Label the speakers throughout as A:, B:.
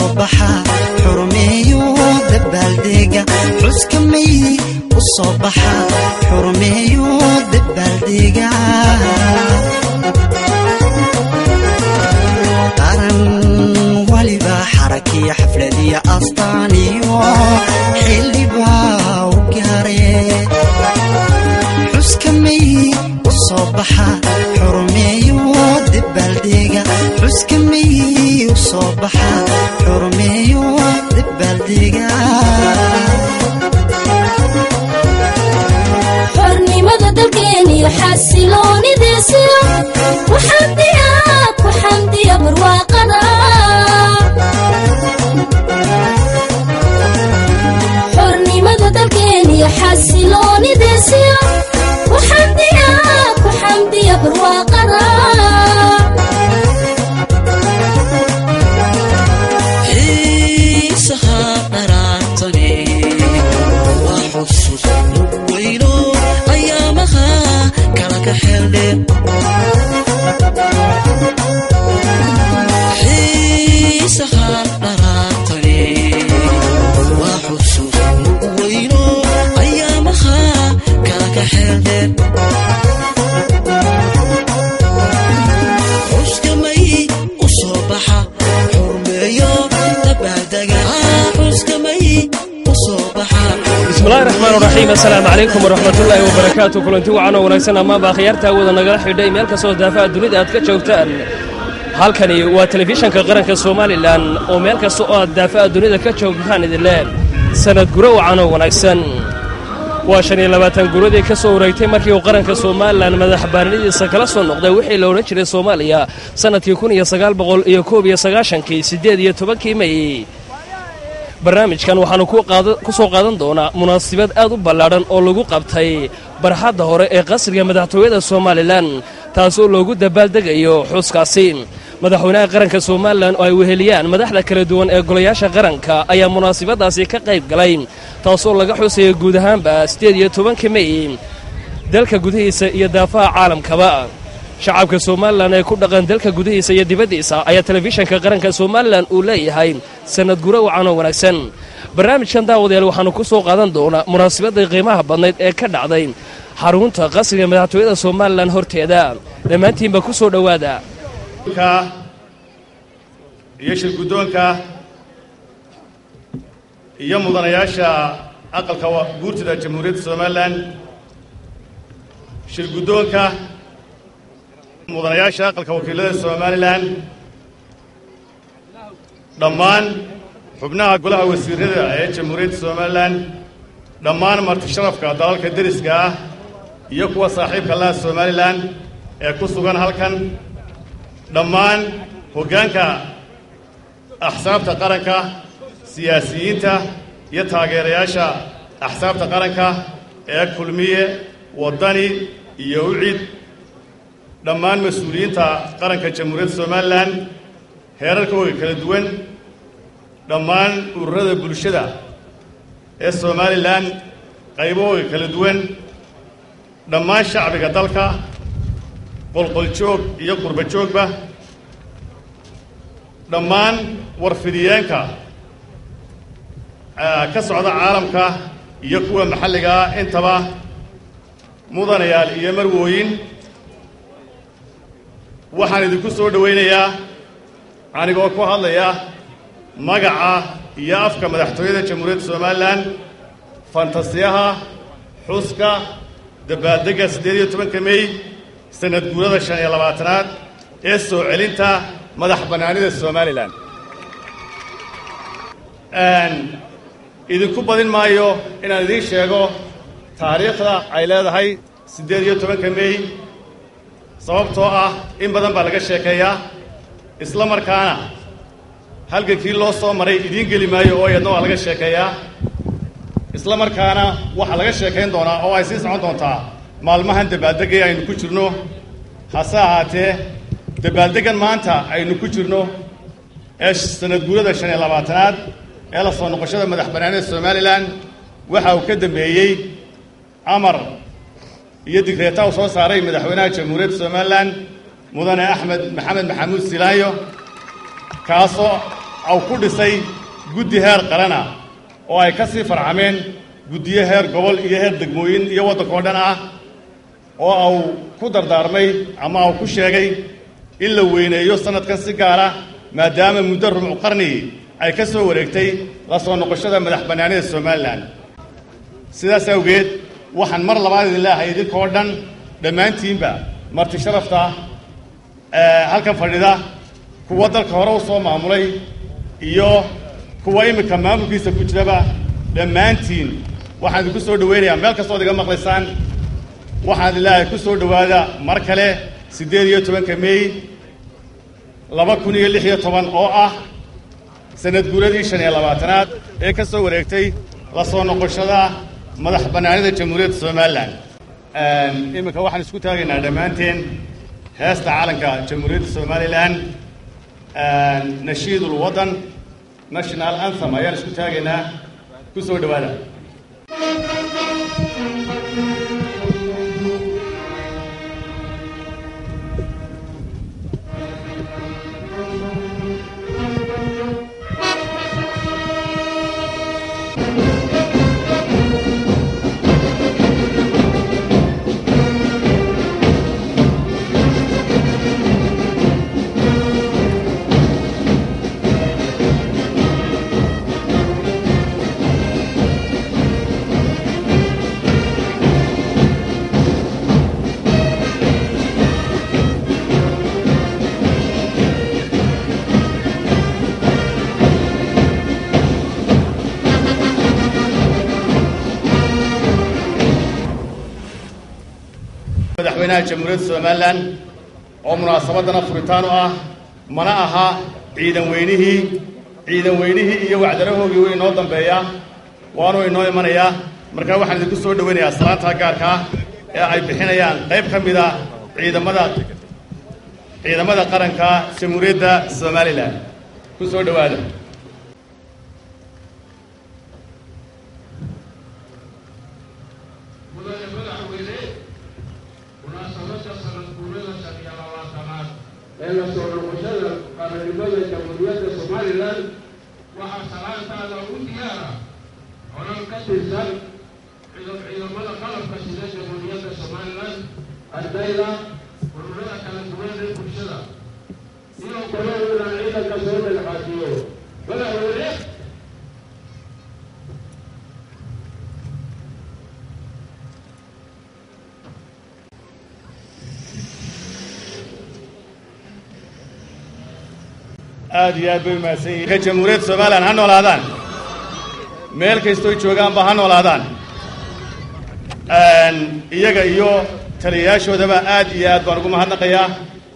A: soo baxa xurmeeyo dabaaldega xuska may u soo baxa xurmeeyo dabaaldega qaran waliba xarakiya xafladiya astaaniyo xildhibaa u gaare xuska may u soo baxa xurmeeyo dabaaldega xuska may u soo baxa xurmeeyo dabaaldega
B: xornimada dalkeeniyo xasiloonidiisiyo ku xamdiya ku xamdiya barwaaqada xornimada dalkeeniyo xasiloonidiisiyo ku xamdiya ku xamdiya barwaaqada
C: xiisaha dharaartane waa xusus weyno ayaamaha kala ka xeeldhe xiisaha dharaartane waa xusus weyno ayaamaha kala ka xeeldhe xuskamay u soo baxa xurmeeyo dabaaldega xuskamay u soo baxa
D: bismillahi raxmaan raxiim assalaamu calaykum waraxmatullaahi wabarakaatu kulanti wacan oo wanaagsan amaanba akhyaarta awooda nagala xidhay meel kastoo daafaha dunida aad ka joogtaan halkani waa telefishanka qaranka somalilan oo meel kasta oo aad daafaha dunida ka joogtaan idinle sanad guro wacan oo wanaagsan waa shan iyo labaatan guradii ka soo wareegtay markii uu qaranka somalilan madax baarnidiisa kala soo noqday wixii la odhan jiray soomaaliya sannadkii kun iyo sagaal boqol iyo koob iyo sagaashankii siddeed iyo tobankii may barnaamijkan waxaannu ku soo qaadan doonaa munaasabad aad u ballaadhan oo lagu qabtay barxadda hore ee qasriga madaxtooyada somalilan taasoo loogu dabaaldegayo xuskaasi madaxweynaha qaranka somalilan oo ay weheliyaan madaxda kala duwan ee golayaasha qaranka ayaa munaasabadaasi ka qayb galay taasoo laga xusaya guud ahaanba siddeed iyo tobanka mey dalka gudihiisa iyo daafaha caalamkaba shacabka somalilan ee ku dhaqan dalka gudihiisa iyo dibaddiisa ayaa telefishanka qaranka somalilan uu leeyahay sannad guro wacan oo wanaagsan barnaamijkan daawadayaal waxaannu ku soo qaadan doonaa munaasabadii qiimaha badnayd ee ka dhacday xarunta qasriga madaxtooyada somalilan horteeda dhammaantiinba ku soo dhowaada
E: iyo shir guddoonka iyo mudanayaasha aqalka guurtida jamhuuriyadda somalilan shir guddoonka mudanayaasha aqalka wakiilada somalilan dhammaan xubnaha golaha wasiirada ee jamhuuriyadda somalilan dhammaan marti sharafka dalalka deriska ah iyo kuwa saaxiibka laha somalilan ee ku sugan halkan dhammaan hoggaanka axsaabta qaranka siyaasiyiinta iyo taageerayaasha axsaabta qaranka ee kulmiye waddani iyo ucid dhammaan mas-uuliyiinta qaranka jamhuuriyadda somalilan heerarkooga kala duwan dhammaan ururada bulshada ee somalilan qaybahooga kala duwan dhammaan shacbiga dalka qolqoljoog iyo qurba joogba dhammaan warfidiyeenka ka socda caalamka iyo kuwa maxalliga ah intaba mudanayaal iyo marwooyin waxaan idinku soo dhowaynayaa anigoo ku hadlaya magaca iyo afka madaxtooyada jamhuuriyadda somalilan fantasiyaha xuska dabaaldegga siddeed iyo tobanka mey sanad guurada shan iyo labaatanaad ee soo celinta madax bannaanida somalilan idinku badin maayo inaan idiin sheego taariikhda ay leedahay siddeed iyo tobanka mey sababtoo ah in badan baa laga sheekeeyaa isla markaana halgankii loo soo maray idiin geli maayo oo iyadna waa laga sheekeeyaa isla markaana waxaa laga sheekayn doonaa oo ay sii socon doontaa maalmahan dabaaldegay aynu ku jirno hase ahaatee dabaaldeggan maanta aynu ku jirno ee sanad guurada shan iyo labaatanaad ee la soo noqoshada madax bannaanida somalilan waxa uu ka dambeeyey amar iyo digreeta uu soo saaray madaxweynaha jamhuuriyadda somalilan mudane axmed maxamed maxamuud silaanyo kaasoo au ku dhisay guddi heer qarana oo ay ka sii farcameen guddiyo heer gobol iyo heer degmooyin iyo waddanka oo dhan ah oo au ku dardaarmay ama au ku sheegay in la weyneeyo sannadkan si gaara maadaama muddo rubcu qarni ay ka soo wareegtay la soo noqoshada madax bannaanida somalilan sidaas awgeed waxaan mar labaad idin leeahay idinkoo dhan dhammaantiinba marti sharafta halkan fadhida kuwa dalka hore u soo maamulay iyo kuwa iminka maamulkiisa ku jiraba dhammaantiin waxaan idinku soo dhowaynayaa meel kastood iga maqlaysaan waxaan idin leeahay ku soo dhowaada mar kale siddeed iyo tobanka meey laba kun iyo lix iyo toban oo ah sanad guuradii shan iyo labaatanaad ee ka soo wareegtay la soo noqoshada madax bannaanida jamhuuriyadda somalilan iminka waxaan isku taagaynaa dhammaanteen heesta calanka jamhuuriyadda somalilan nashiid ulwaddan national anthem ayaan isku taagaynaa ku soo dhowaada madaxweynaha jamhuuriyadda somalilan oo munaasabaddana furitaan u ah mana aha ciidan weynihii ciidan weynihii iyo wacdarahoogii way inoo dambeeya waanu inoo imanayaa markaa waxaan idinku soo dhowaynayaa salaanta gaarka ah ee ay bixinayaan qayb ka mid a ciidamada ciidamada qaranka jamhuuriyadda somalilan ku soo dhowaada
F: mudane madaxweyne munaasabadda sanad guurada shan iyo labaatanaad ee la soo noqoshada qaranimada jamhuuriyadda somalilan waxaa salaantaada u diyaara colan ka tirsan ciidamada qalabka sida jamhuuriyadda somalilan ardayda ururada kala duwan ee bulshada iyo kale inaan ciidanka soo dhexaadiyo madaxweyne
E: aad iyo aad bay umahadsan yihiin ka jamhuuriyadda somalilan ha noolaadaan meel kastooy joogaanba ha noolaadaan iyaga iyo taliyayaashoodaba aad iyo aad baan ugu mahadnaqayaa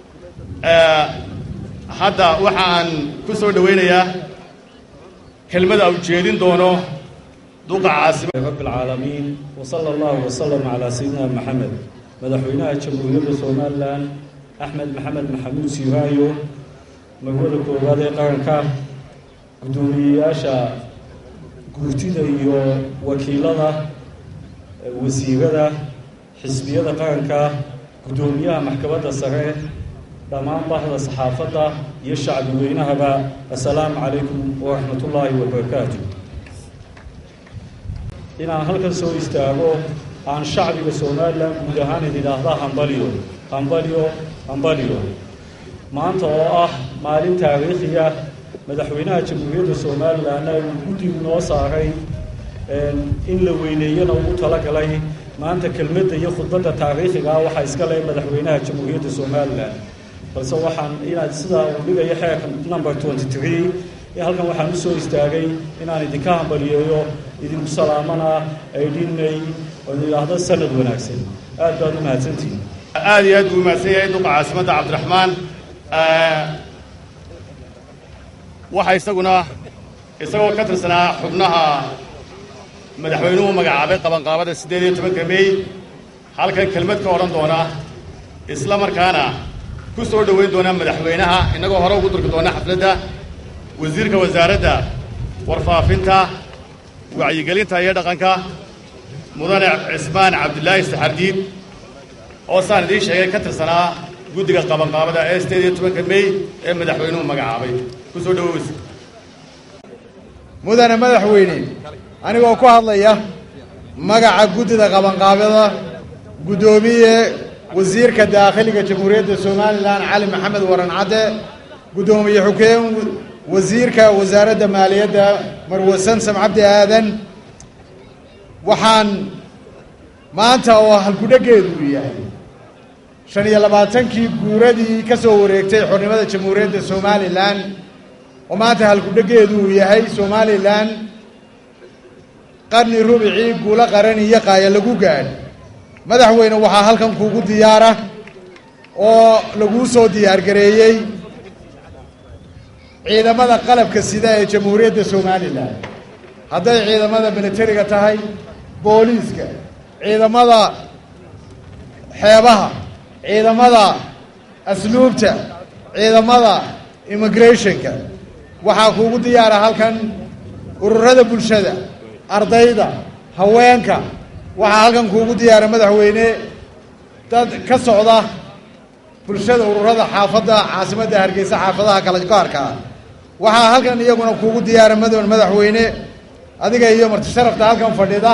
E: hadda waxa aan ku soo dhowaynayaa kelmada u jeedin doono duqa caasima
G: رب العالمين وصلى الله وسلم على سيدنا محمد مدحوينها جمهورية سومالان أحمد محمد محمود سيهايو magaalada koowaad ee qaranka guddoomiyeyaasha guurtida iyo wakiilada wasiirada xisbiyada qaranka guddoomiyaha maxkamadda sare dhammaan bahda saxaafadda iyo shacbi weynahaba assalaamu calaykum waraxmatullaahi wabarakaatu inaan halkan soo istaago aan shacbiga somalilan guud ahaan ididhaahda hambalyo hambalyo hambalyo maanta oo ah maalin taariikhiya madaxweynaha jamhuuriyadda somalilanna uu guddigu noo saaray in la weyneeyana ugu talagalay maanta kelmadda iyo khudbadda taariikhigaa waxaa iska leh madaxweynaha jamhuuriyadda somalilan balse waxaan inaad sidaa uu dhigayo xeerka number twenty three halkan waxaan usoo istaagay inaan idinka hambaliyeeyo idinku salaamana aydhinay oo idhaahdo sanad wanaagsan aad baad u mahadsantihin
E: aad iyo aad buu umahadsan yahay duqa caasimadda cabdiraxmaan waxa isaguna isagoo ka tirsanaa xubnaha madaxweynuhu magacaabay qabanqaabada siddeed iyo tobanka mey halkan kelmad ka odhan doona isla markaana ku soo dhoweyn doona madaxweynaha innagoo hore ugu durki doona xafladda wasiirka wasaaradda warfaafinta wacyigelinta iyo dhaqanka mudane cismaan cabdilaahi saxardiid oo saan idiin sheegay ka tirsanaa guddiga qabanqaabada ee sideed iyo tobanka mey ee madaxweynuhu magacaabay ku soo dhowoweysa
H: mudane madaxweyne anigoo ku hadlaya magaca guddida qabanqaabada guddoomiye wasiirka daakhiliga jamhuuriyadda somalilan cali maxamed waran cadde guddoomiye xukeen wasiirka wasaaradda maaliyadda marwe samsam cabdi aadan waxaan maanta oo halkudheggeedu uu yahay shan iyo labaatankii guuradii ka soo wareegtay xornimada jamhuuriyadda somalilan oo maanta halkudheggeedu uu yahay somalilan qarni rubicii guulo qaran iyo qaaya lagu gaadh madaxweyne waxaa halkan kuugu diyaara oo laguu soo diyaargareeyey ciidamada qalabka sida ee jamhuuriyadda somalilan hadday ciidamada militariga tahay booliiska ciidamada xeebaha ciidamada asluubta ciidamada immigrationka waxaa kuugu diyaara halkan ururada bulshada ardayda haweenka waxaa halkan kuugu diyaara madaxweyne dad ka socda bulshada ururada xaafadda caasimadda hargeysa xaafadaha kala gaarkaa waxaa halkan iyaguna kuugu diyaara madax madaxweyne adiga iyo marti sharafta halkan fadhida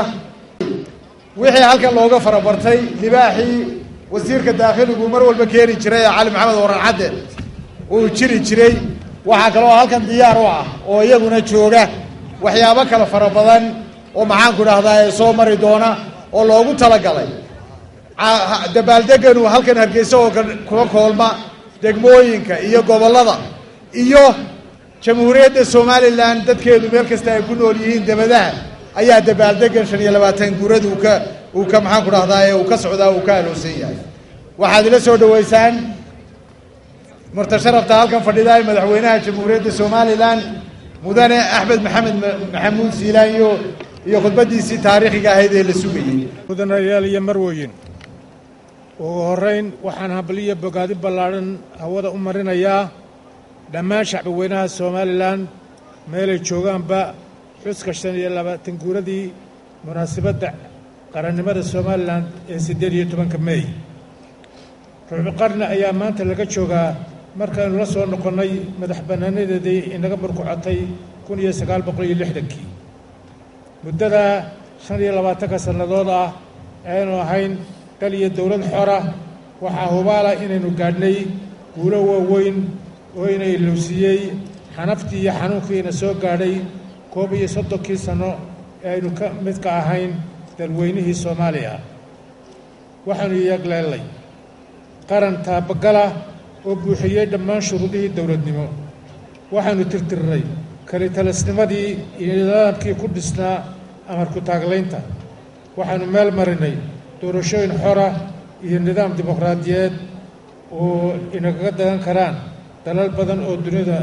H: wixii halkan looga farabartay libaaxii wasiirka daakhiligu mar walba keeni jiray ee cali maxamed waran cadde uu jiri jiray waxaa kaloo halkan diyaar u ah oo iyaguna jooga waxyaabo kale fara badan oo maxaanku dhahdaa ee soo mari doona oo loogu talagalay dabaaldeganu halkan hargeysa oo kuga koolma degmooyinka iyo gobollada iyo jamhuuriyadda somalilan dadkeedu meel kasta ay ku nool yihiin debadaha ayaa dabaaldegan shan iyo labaatan guurada uu ka uu ka maxaanku dhahdaa ee uu ka socdaa uu ka aloosan yahay waxaad ila soo dhoweysaan martasharafta halkan fadhida ee madaxweynaha jamhuuriyadda somalilan mudane axmed maxamed maxamuud siilaanyo iyo khudbaddiisii taariikhiga ahayd ee la sugayey
I: mudanayaal iyo marweyn ugu horrayn waxaan habliyo bogaadi ballaadhan hawada u marinayaa dhammaan shacbaweynaha somalilan meelay joogaanba xuska shan iyo labaatan guuradii munaasabadda qarannimada somalilan ee siddeed iyo tobanka meey ruubi qarni ayaa maanta laga joogaa markaaynu la soo noqonnay madax bannaanadeedii inaga murkucotay kun iyo sagaal boqol iyo lixdankii muddada shan iyo labaatanka sannadood ah aynu ahayn dal iyo dowlad xora waxaa hubaala inaynu gaadhnay guulo waaweyn oo ina ilowsiiyey xanaftii iyo xanuunkiina soo gaadhay koob iyo soddonkii sanno ee aynu ka midka ahayn dalweynihii soomaaliya waxaanu yeegleellay qaran taabagala oo buuxiyey dhammaan shuruudihii dowladnimo waxaanu tirtirnay kalitalisnimadii iyo nidaamkii ku dhisnaa amarku taaglaynta waxaanu meel marinay doorashooyin xora iyo nidaam dimuqraadiyeed oo inagaga dagan karaan dalal badan oo dunida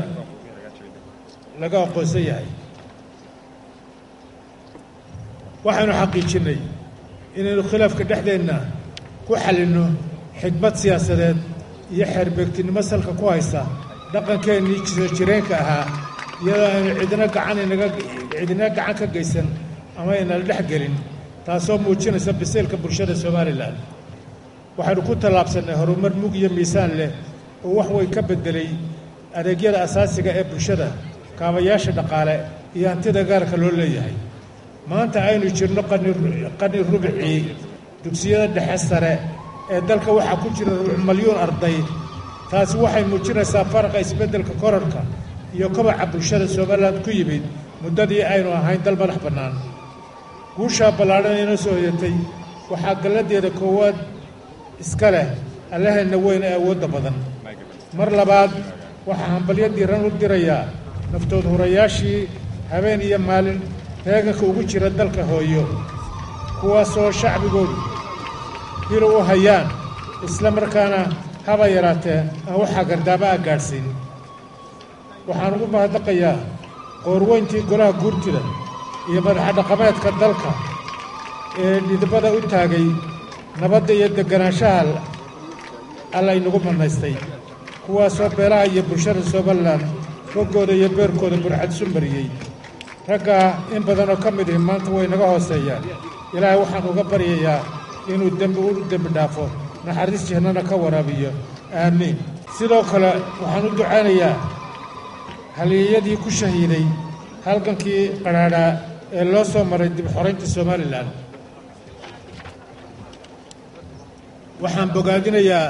I: laga aqoonsan yahay waxaanu xaqiijinnay inaynu khilaafka dhexdeenna ku xallinno xigmad siyaasadeed iyo xeerbeegtinimo salka ku haysa dhaqankeennii jira jireenka ahaa iyadoo aynu cidina gacan inaga cidina gacan ka geysan ama aynala dhex gelin taasoo muujinaysa biseylka bulshada somalilan waxaynu ku tallaabsannay horumar mug iyo miisaan leh oo wax way ka beddelay adeegyada asaasiga ee bulshada kaabayaasha dhaqaale iyo hantida gaarka loo leeyahay maanta aynu jirno qani rubicii dugsiyada dhexe sare ee dalka waxaa ku jira rubuc malyuun arday taasi waxay muujinaysaa faraqa isbeddelka korarka iyo kobaca bulshada somalilan ku yimid muddadii aynu ahayn dal madax bannaan guushaa ballaadhan inoo soo hoyatay waxaa galladeeda koowaad iska leh allaheenna weyn ee awoodda badan mar labaad waxaa hambalyo diiran u dirayaa naftood hurayaashii habeen iyo maalin reeganka ugu jira dalka hooyo kuwaasoo shacbigoodu hilo u hayaan isla markaana haba yaraatee aan waxaa gardaaba a gaadhsiin waxaan ugu mahadnaqayaa qoorweyntii golaha guurtida iyo madaxadhaqameedka dalka ee dhidibada u taagay nabadda iyo deganaanshaha alla inagu bannaystay kuwaasoo beelaha iyo bulshada somalilan boggooda iyo beerkooda burxadsu mariyey raggaa in badanoo ka mid ihi maanta way naga hooseeyaan ilaahay waxaan uga baryayaa inuu dembi u dembi dhaafo naxariis jihnana ka waraabiyo aamiin sidoo kale waxaan u ducaynayaa halyeeyadii ku shahiiday halgankii qadhaadhaa ee loo soo maray dib xoraynta somalilan waxaan bogaadinayaa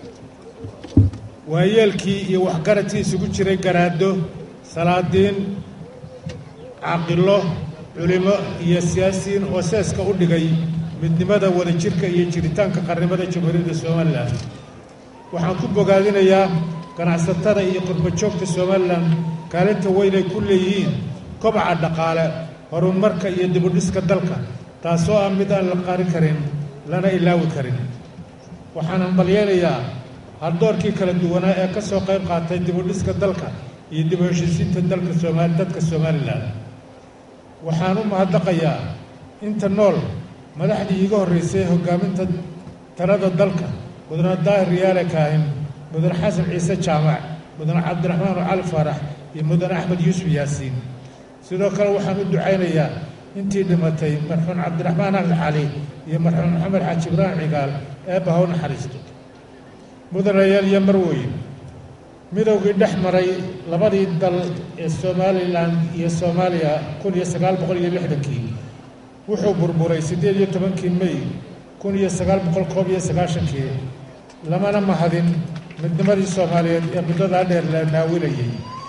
I: waayeelkii iyo waxgaradkii isugu jiray garaado salaadiin caaqilo culimo iyo siyaasiyiin oo seeska u dhigay midnimada wadajirka iyo jiritaanka qarnimada jamhuuriyadda somalilan waxaan ku bogaadinayaa ganacsatada iyo qurbajoogta somalilan kaalinta weyn ay ku leeyihiin kobaca dhaqaale horumarka iyo dibudhiska dalka taasoo ah mid aan la qarin karin lana ilaawi karin waxaan hambalyeynayaa haldoorkii kala duwanaa ee ka soo qayb qaatay dibudhiska dalka iyo dib u heshiisiinta dalka sooma dadka somalilan waxaan u mahadnaqayaa inta nool madaxdii iiga horreysay hoggaaminta talada dalka mudane daahir riyaale kaahin mudane xasan ciise jaamac mudane cabdiraxmaan cali faarax iyo mudane axmed yuusuf yaasiin sidoo kale waxaan u ducaynayaa intii dhimatay marxuun cabdiraxmaan axmed cali iyo marxuun maxamed xaaji ibraahim cigaal eebba ha u naxariisto mudanayaal iyo marweyn midowgii dhex maray labadii dal ee somalilan iyo soomaaliya kun iyo sagaal boqol iyo lixdankii wuxuu burburay siddeed iyo tobankii mey kun iyo sagaal boqol koob iyo sagaashankii lamana mahadin midnimadii soomaaliyeed ee muddadaa dheer la naawilayay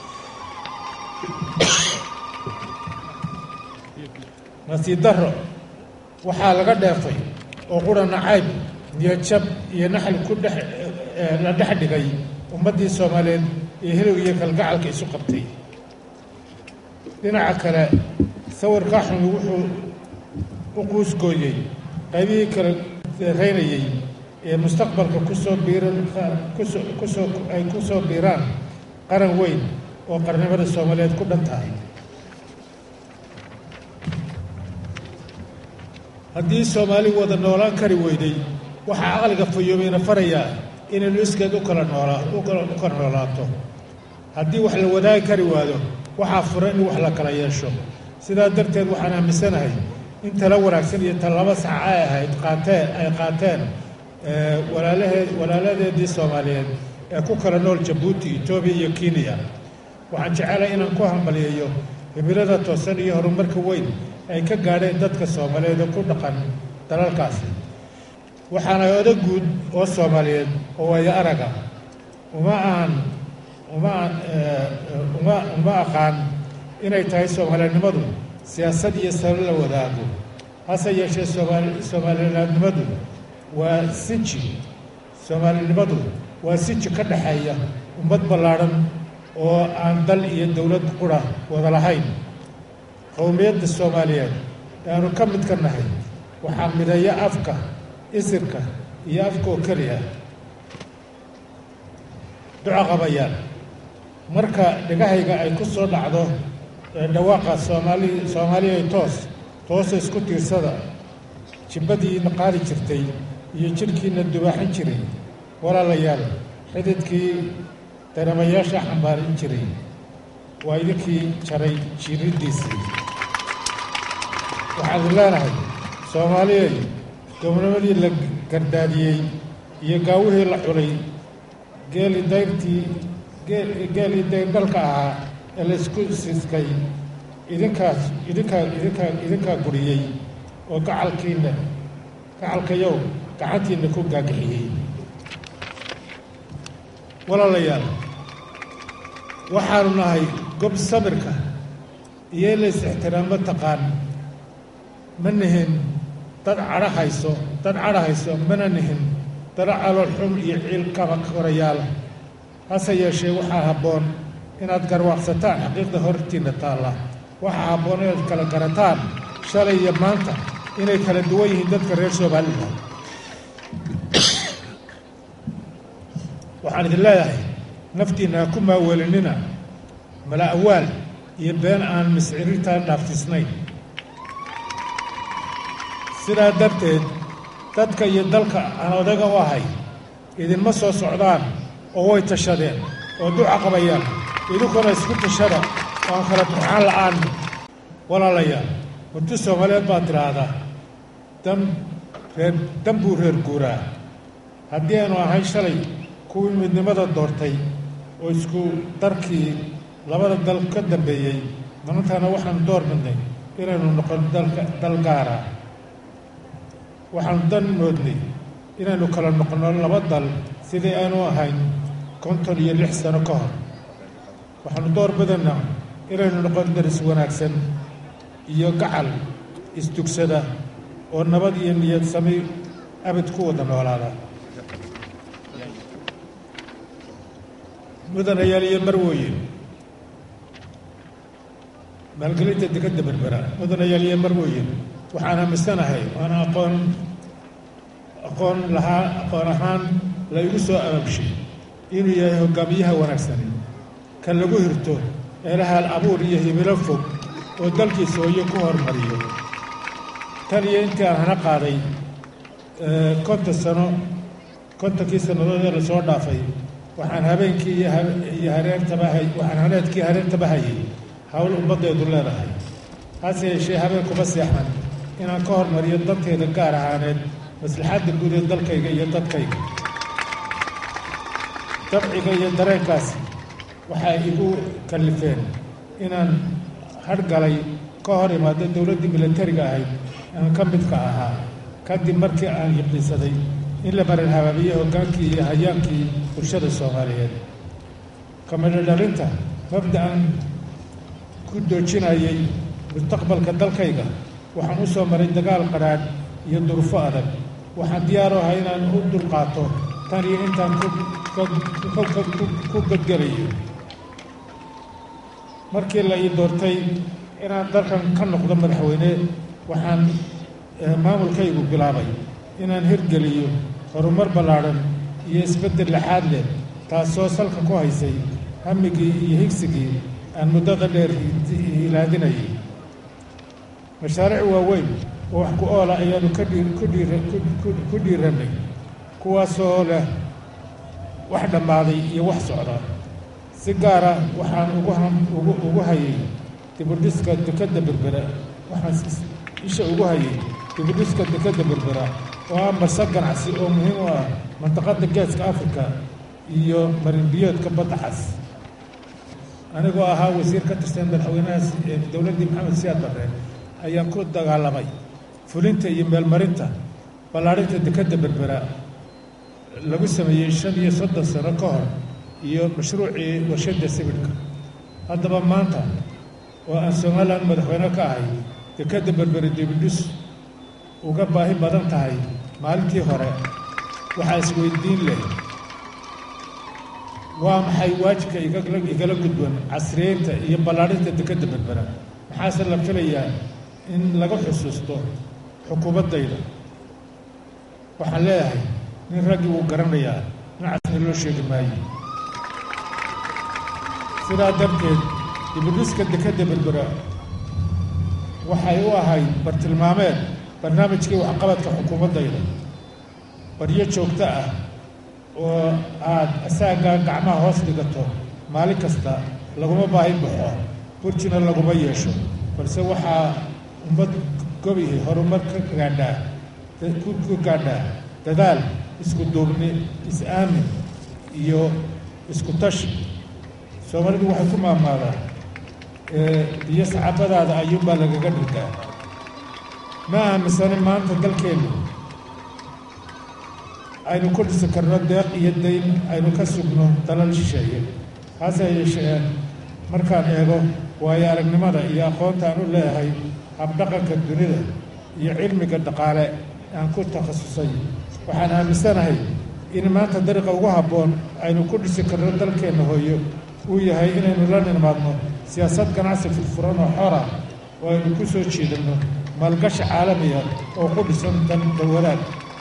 I: nasiib darro waxaa laga dheefay oo qura nacayb niyadjab iyo naxli ku dhex la dhex dhigay ummaddii soomaaliyeed ee hilowg iyo kalgacalka isu qabtay dhinaca kale sawirkaa xumi wuxuu u quusgooyey qaybihii kala reynayey ee mustaqbalka kusoo biiran kusoo kusoo ay ku soo biiraan qaran weyn oo qarnimada soomaaliyeed ku dhan tahay haddii soomaali wada noolaan kari weyday waxaa aqliga fayoobayna farayaa inaynu iskeed u kala noolaa u kala noolaato haddii wax la wadaagi kari waado waxaa furan in wax la kala yeesho sidaa darteed waxaan aaminsanahay in tala wanaagsan iyo talaba sax ay ahayd qaateen ay qaateen walaalaheed walaaladeedii soomaaliyeed ee ku kala nool jabuuti etoobiya iyo kenya waxaan jecelahay inaan ku hambaliyeeyo himilada toosan iyo horumarka weyn ay ka gaadheen dadka soomaaliyeed oo ku dhaqan dalalkaasi waxaana oda guud oo soomaaliyeed oo waayo araga uma aan uma aan uma uma aqaan inay tahay soomaalinimadu siyaasad iyo salo la wadaago hase yeeshee soomaali soomaalinaadnimadu waa sinji soomaalinimadu waa sinji ka dhexeeya ummad ballaadhan oo aan dal iyo dowlad qura wada lahayn qowmiyadda soomaaliyeed ee aanu ka mid ka nahay waxaa mideeya afka isirka iyo afka oo keliya duco qabayaan marka dhegahayga ay ku soo dhacdo ee dhawaaqa soomaali soomaaliya toos toosa isku tiirsada jibbadiina qaadi jirtay iyo jidhkiina dubaaxin jiray walaalayaal xididkii dareemayaasha xambaarin jiray waa idinkii jaray jiiriddiisii waxaan idin leenahay soomaaliyey gobnimadii la gardaadiyey iyo gaawihii la xulay geeli dayrtii geelii dayrdhalka ahaa ee la isku siskay idinkaas idinkaa idinkaa idinkaa guriyey oo gacalkiinna gacalkayow gacantiinna ku gaagixiyey walaalayaal waxaanu nahay gob sabirka iyo in la is-ixtiraamo taqaan ma nihin dad cadho hayso dad cadho hayso mana nihin dad calool xun iyo ciil kaba korayaal hase yeeshee waxaa habboon inaad garwaaqsataan xaqiiqda hortiinna taalla waxaa habboon inaad kala garataan shalay iyo maanta inay kala duwan yihiin dadka reer somalilan waxaan idin leeyahay naftiinna ha ku maaweelinina mala awaal iyo been aan miscirintaa dhaaftisnayn sidaa darteed dadka iyo dalka aan odaga u ahay idinma soo socdaan oo way tashadeen oo duca qabayaan idinkuna isku tashada oo aan kala burxaan la'aan walaalayaal murti soomaaliyeed baa tidhaahdaa dan reer dan buu reer guuraa haddii aynu ahay shalay kuwii midnimada doortay oo isku darkii labada dal ka dambeeyey maantana waxaanu door bidnay inaynu noqon dalka dal gaara waxaanu dan moodnay inaynu kala noqono laba dal sidii aynu ahayn konton iyo lix sano ka hor waxaanu door bidanaa inaynu noqon daris wanaagsan iyo gacal isdugsada oo nabad iyo niyad sami abid ku wada noolaada mudanayaal iyo marwooyin maalgelinta dekadda berbera mudanayaal iyo marwooyin waxaan aaminsanahay waana aqoon aqoon lahaa aqoon ahaan la igu soo ababshay inuu yahay hogaamiyaha wanaagsani kan lagu hirto eelahaal abuur iyo hibilo fog oo dalkiisa hooyo ku hormariyo tan iyo intii aan hana qaaday konton sano kontonkii sannadood ee lasoo dhaafay waxaan habeenkii iyo hareertaba hay waxaan haneedkii hareertaba hayay hawl ummaddeedu leedahay hase yeeshee habeenkuma seexan inaan ka hormariyo danteeda gaar ahaaneed maslaxadda guud ee dalkayga iyo dadkayga dabciga iyo dareenkaasi waxay igu kallifeen inaan hadhgalay ka hor imaado dowladdii milatariga ahayd aan ka midka ahaa kadib markii aan yaqiinsaday in la marin habaabiye hoggaankii iyo hayaankii bulshada soomaaliyeed kamidho dhalinta mabda'an ku doojinayay mustaqbalka dalkayga waxaan u soo maray dagaal qadhaadh iyo durufo adag waxaan diyaaro ahay inaan u dulqaato tan iyo intaan ku gadgelayo markii la ii doortay inaan dalkan ka noqdo madaxweyne waxaan maamulkaygu bilaabay inaan hirgeliyo horumar ballaadhan iyo isbeddel laxaad leh taasoo salka ku haysay hamigii iyo higsigii aan muddada dheer hilaadinayay mashaariic waaweyn oo wax ku oola ayaanu ku dhiirannay kuwaasoo leh wax dhammaaday iyo wax socda si gaara waxaan ugu hayay dibudhiska dekadda berbera waxaan isha ugu hayay dibudhiska dekadda berbera oo ah marse ganacsi oo muhiim u ah mantaqadda geeska afrika iyo marinbiyoodka badda cas anigoo ahaa wasiir ka tirsan madaxweynahaas ee dowladdii maxamed siyaad barre ayaan ku dagaalamay fulinta iyo meelmarinta ballaadhinta dekadda berbera lagu sameeyey shan iyo soddon sano ka hor iyo mashruucii warshadda sibidhka haddaba maanta oo aan somalilan madaxweyne ka ahay dekadda berbere dibidhis uga baahi badan tahay maalintii hore waxaa isweydiin leh waa maxay waajibka igala gudban casriyeynta iyo ballaadhinta dekadda berbera maxaase la filayaa in laga xusuusto xukuumaddayda waxaan leeyahay nin raggii wuu garanayaa dhinacasna loo sheegi maayo sidaa darteed dibudhiska dekadda berbera waxay u ahayd bartilmaameed barnaamijkii waxqabadka xukuumaddayda baryo joogto ah oo aad asaagaa gacmaha hoos dhigato maalin kasta laguma baahi baxo burjina laguma yeesho balse waxaa ummad gobihi horumar ka gaadhaa ku gaadhaa dadaal isku duubni is-aamin iyo isku tashi soomaalidu waxay ku maamaadaa biyo saxaabadaada ayuunbaa lagaga dhirgaa ma aaminsani maanta dalkeennu aynu ku dhisi karno deeq iyo dayn aynu ka sugno dalal shisheeye hase yeeshee markaan eego waayo aragnimada iyo aqoonta aan u leeyahay habdhaqanka dunida iyo cilmiga dhaqaale aan ku takhasusay waxaan aaminsanahay in maanta dariiqa ugu habboon aynu ku dhisi karno dalkeenna hooyo uu yahay inaynu la nimaadno siyaasad ganacsi furfuran oo xora oo aynu ku soo jiidanno maalgashi caalamiya oo ku dhisan dan dawadaad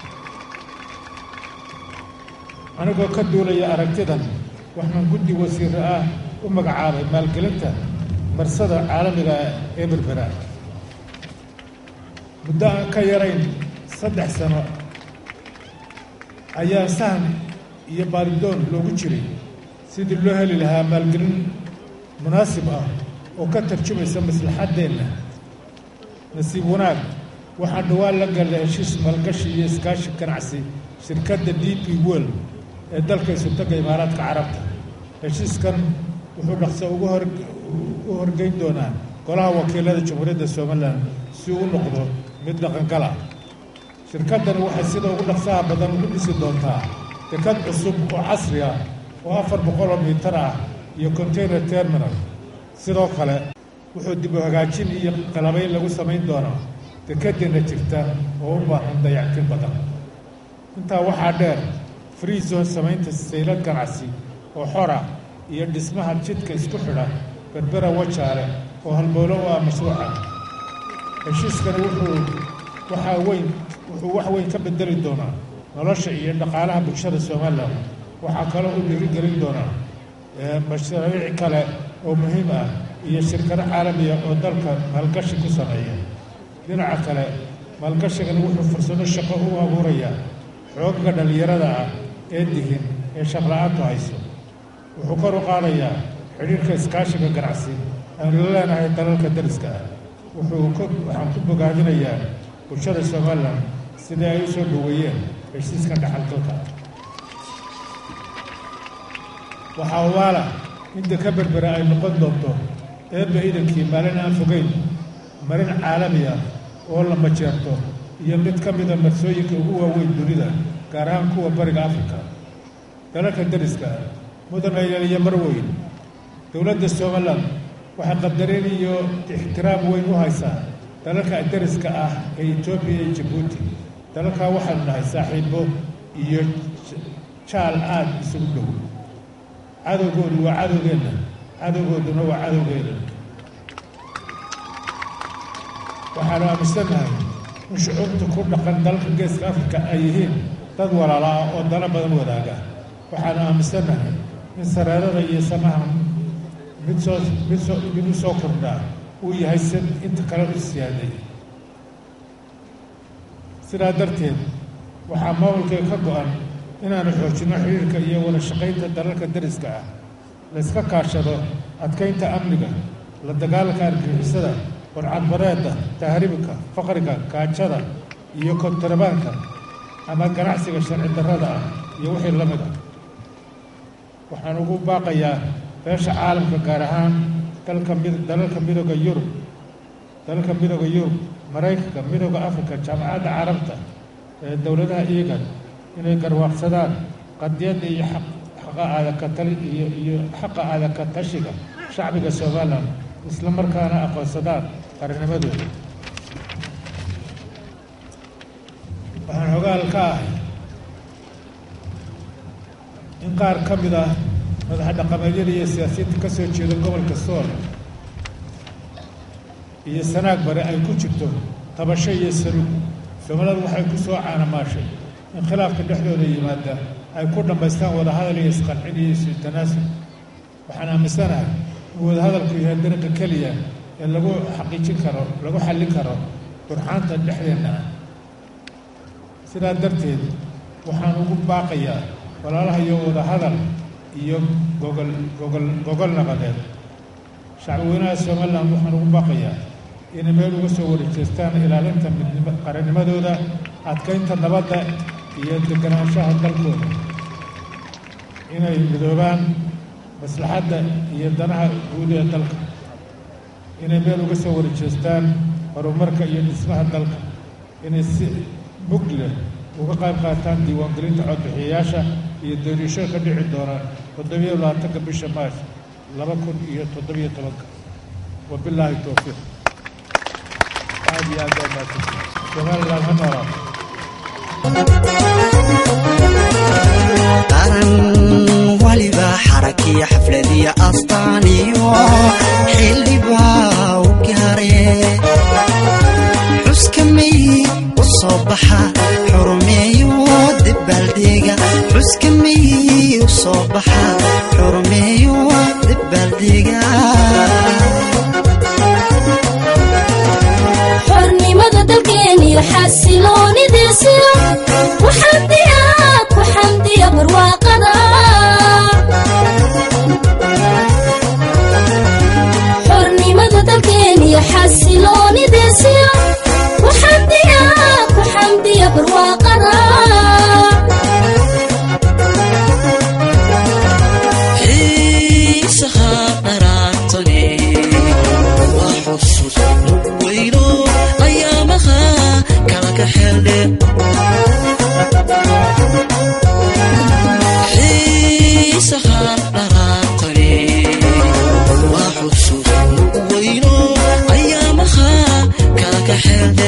I: anigoo ka duulaya aragtidan waxaan guddi wasiiro ah u magacaabay maalgelinta marsada caalamiga ee berbera muddo aan ka yarayn saddex sano ayaa sahan iyo baaridoon loogu jiray sidii loo heli lahaa maalgelin munaasib ah oo ka tarjumaysa maslaxaddeenna nasiib wanaag waxaan dhowaan la galnay heshiis maalgashi iyo iskaashi ganacsi shirkadda d p world ee dalka isutaga imaaraadka carabta heshiiskan wuxuu dhaqso ugu hor u horgeyn doonaa golaha wakiilada jamhuuriyadda somalilan si uu u noqdo mid dhaqangala shirkaddani waxay sida ugu dhaqsaha badan ugu dhisi doontaa dekad cusub oo casri ah oo afar boqoloo miitar ah iyo container terminal sidoo kale wuxuu dib u hagaajin iyo qalabayn lagu samayn doonaa dekeddeena jirta oo u baahan dayactin badan intaa waxaa dheer free zone samaynta saylad ganacsi oo xora iyo dhismaha jidka isku xidha berbera wajaale oo halbowlo u ah mashruuca heshiiskani wuxuu waxaa weyn wuxuu wax weyn ka bedeli doonaa nolosha iyo dhaqaalaha bulshada somalilan waxaa kaloo u dhiirigelin doonaa mashariic kale oo muhiim ah iyo shirkado caalamiya oo dalka maalgashi ku sameeya dhinaca kale maalgashigani wuxuu fursado shaqo u abuurayaa xoogaga dhallinyarada ah ee dihin ee shaqla-aantu hayso wuxuu kor u qaadayaa xidhiirka iskaashiga ganacsi aanu la leenahay dalalka dariska ah wuxuu waxaan ku bogaadinayaa bulshada somalilan sidai ay u soo dhoweeyeen heshiiskan dhaxalgalka waxaa ogaala inta ka berbera ay noqon doonto eebba idankii maalin aan fogeyn marin caalami ah oo la majeerto iyo mid ka mida marsooyinka ugu waaweyn dunida gaar ahaan kuwa bariga afrika dalalka dariska ah mudan ayaliyo marweyn dowladda somalilan waxay qadarin iyo ixtiraam weyn u haysaa dalalka dariska ah ee etoobiya iyo jabuuti dalalkaa waxaanu nahay saaxiibo iyo jaal aad isugu dhow cadowgoodu waa cadowgeenna cadowgooduna waa cadowgeena waxaanu aaminsannahay in shucuubta ku dhaqan dalalka geeska afrika ay yihiin dad walaala ah oo dalo badan wadaaga waxaanu aaminsannahay in sareerada iyo samaha mid soo mid soo mid u soo kordhaa uu yahay si inta kale u siyaaday sidaa darteed waxaa maamulkay ka go-an inaanu xoojinno xiriirka iyo wada shaqaynta dalalka dariska ah layska kaashado adkaynta amniga la dagaalanka argixisada warcadbareedda tahribka faqriga gaajada iyo kontrabaanka ama ganacsiga sharci darrada ah iyo wixii la mid ah waxaan ugu baaqayaa beesha caalamka gaar ahaan dalka mid dalalka midooda yurub dalalka midooda yurub maraykanka midooda afrika jaamacadda carabta ee dowladaha iigan inay garwaaqsadaan qadiyadda iyo xaqa aadakatali iyo iyo xaqa aadaka tashiga shacbiga somalilan isla markaana aqoonsadaan qarinimadooda waxaan xogaal ka ahay in qaar ka mid ah madaxa dhaqameedyada iyo siyaasiyiinta ka soo jeeda gobolka sool iyo sanaag bare ay ku jirto tabasho iyo saluug soomaalida waxay ku soo caanamaashay in khilaafka dhexdooda yimaada ay ku dhammaystaan wadahadal iyo isqancin iyo isu tanaasub waxaan aaminsanahay in wadahadalku yahay dariiqa keliya ee lagu xaqiijin karo lagu xallin karo durxaanta dhexdeenna ah sidaa darteed waxaan ugu baaqayaa walaalaha iyo wadahadal iyo gogol gogol gogol nabadeed shacbi weynaha somalilan waxaan ugu baaqayaa inay meel uga soo wareejeestaan ilaalinta midnimo qarannimadooda adkaynta nabadda iyo deganaanshaha dalkooda inay midoobaan maslaxadda iyo danaha guud ee dalka inay meel uga soo wareejeestaan horumarka iyo dhismaha dalka inay si mug leh uga qayb qaataan diiwaangelinta codbixiyayaasha iyo doorasho ka dhici doona toddobiyo labaatanka bisha maash laba kun iyo toddobiyo tobanka wabilaahi towfiiq aad iyo aad baa mahadsantihin somaliland ha noolaato
A: qaran waliba xarakiyo xafladiyo astaaniyo xildhibaa u gaare xuska may u soo baxa xurumeeyo dabaaldega xuska may u soo baxa xurumeeyo dabaaldega
B: xornimada dalkeeniyo xasiloonidiisiyo ku xamdiya ku xamdiya barwaaqada xornimada dalkeeniyo xasiloonidiisiyo ku xamdiya ku xamdiya barwaaqada
C: xeeldhe xiisaha dharaartani waa xusuus weyno ayaamaha kaaga xeeldhe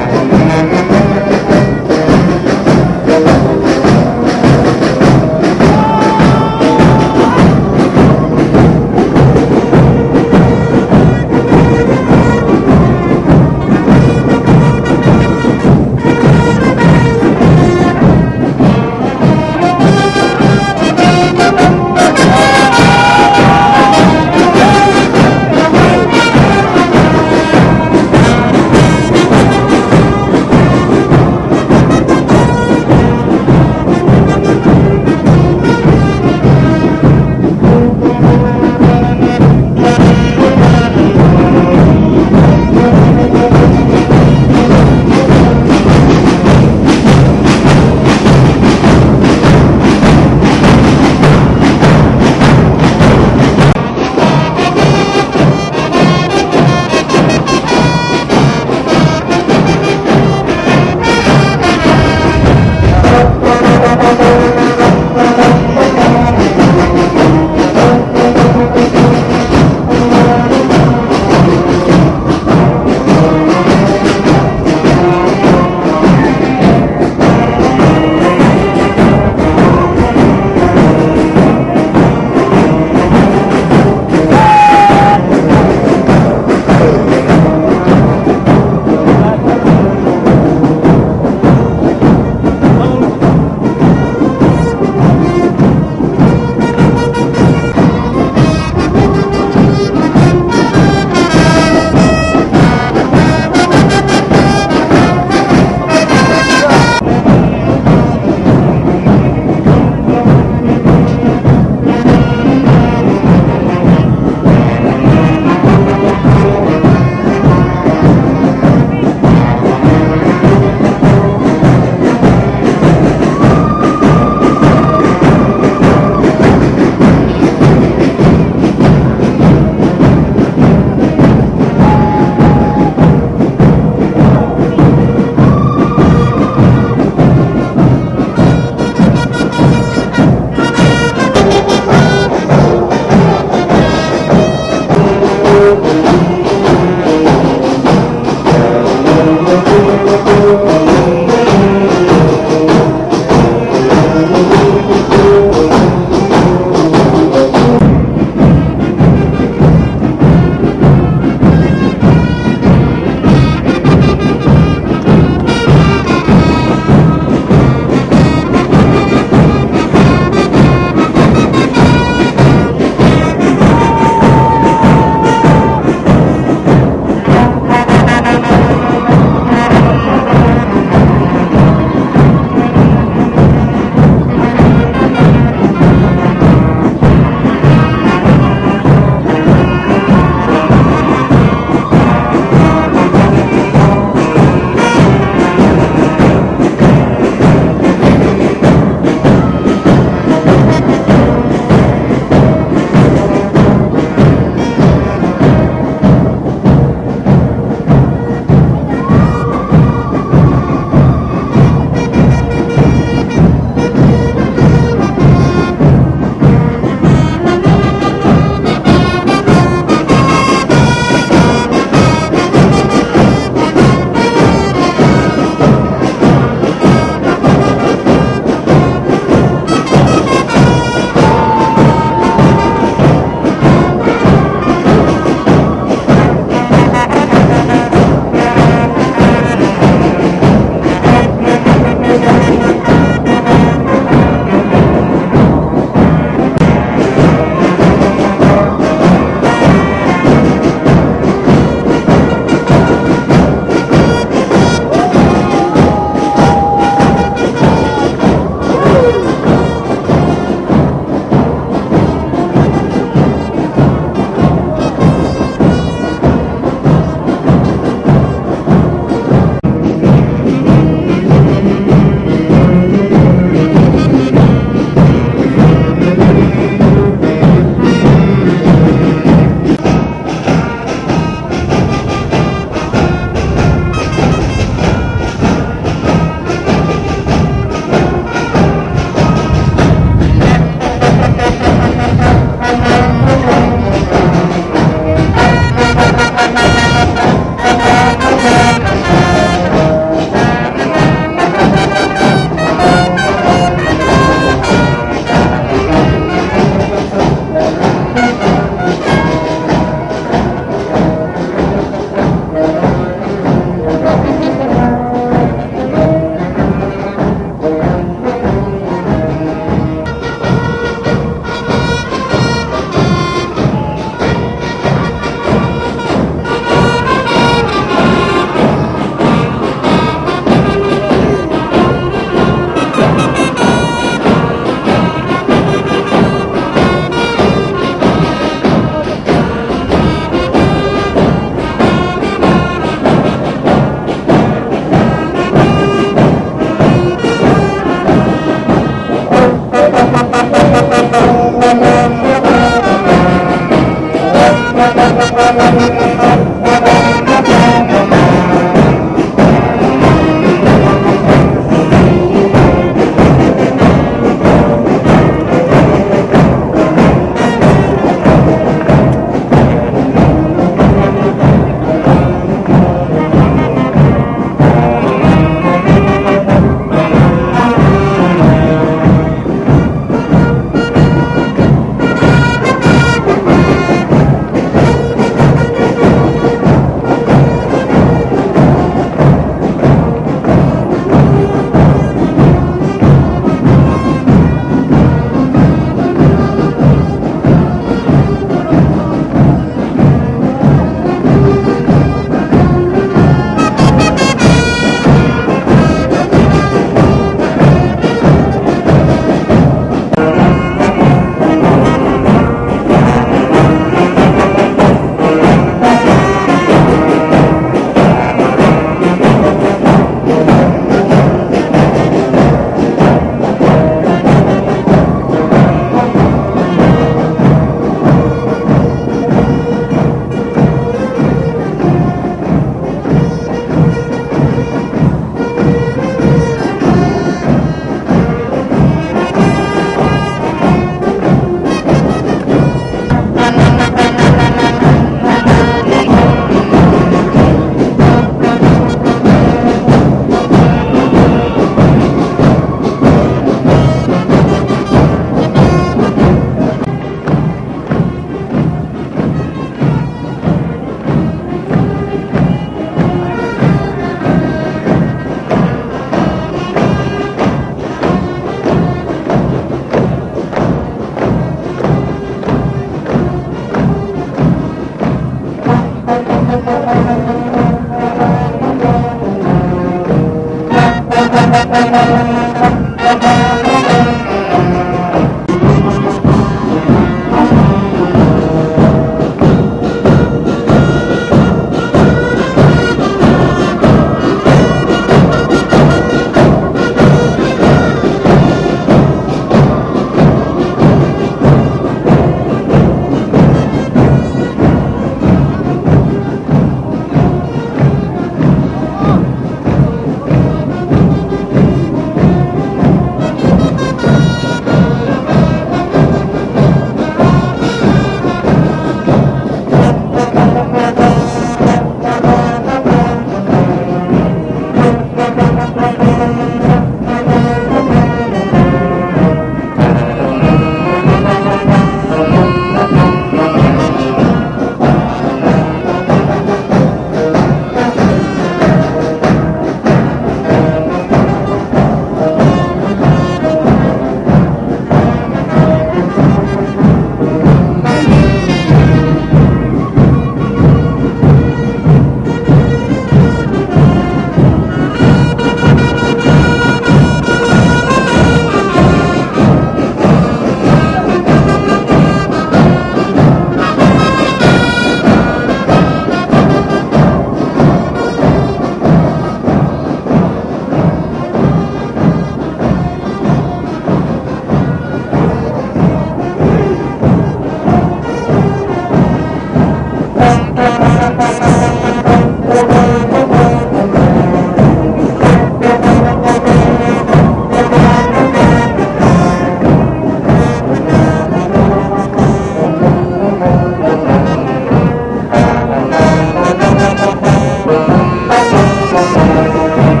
J: Thank you.